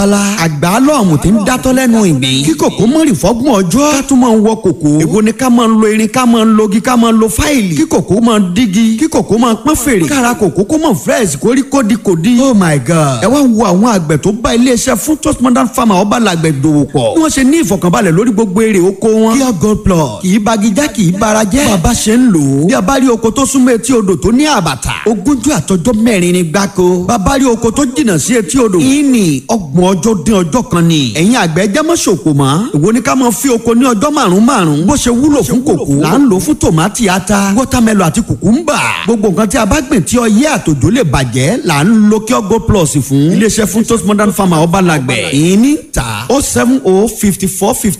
ala àgbà lọ́ọ̀mù tí ń dátọ́ lẹ́nu ìgbín kí kòkó mọ́rì fọ́gbọ̀n ọjọ́ ká tún máa ń wọ kòkó èwo ni ká máa ń lo irin ká máa ń logi ká máa ń lo fáìlì kí kòkó máa ń dígi kí kòkó máa ń pọ́n fèrè kára kòkó kó máa fresh kórí kódi kòdi oh my god ẹ wá wo àwọn àgbẹ̀ tó bá iléeṣẹ́ fún toast modern farmer ọba làgbẹ̀ dòwò pọ̀ bí wọ́n ṣe ní ìfọ̀kànbalẹ̀ lórí gbogbo èrè oko wọn kí gold plus kì í bagijá kì í bara jẹ́ bàbá ṣe ń lò ó bí a bá rí oko tó súnmọ́ etí odò tó ní àbàtà ogúnjọ́ àtọjọ́ mẹ́rin ni gbáko bàbá rí oko tó jìnnà sí etí odò ìní ọgbọ̀n ọjọ́ dín ọjọ́ kan ni ẹ̀yin àgbẹ̀ jẹ́ mọ́ ṣòkò mọ́ èwo ni ká máa fi oko ní ọjọ́ márùn-ún márùn-ún bó ṣe wúlò fún kòkó là ń lò fún tòmátì ata wọ́támẹ́lò àti kùkúmbà gbogbo nǹkan tí a bá gbìn tí ọyẹ́ àtòjò lè bàjẹ́ là ń lo kí ọgọ́ plus fún iléeṣẹ́ fún toast modern farmer ọba làgbẹ̀ ìní ta oh seven oh fifty four fifty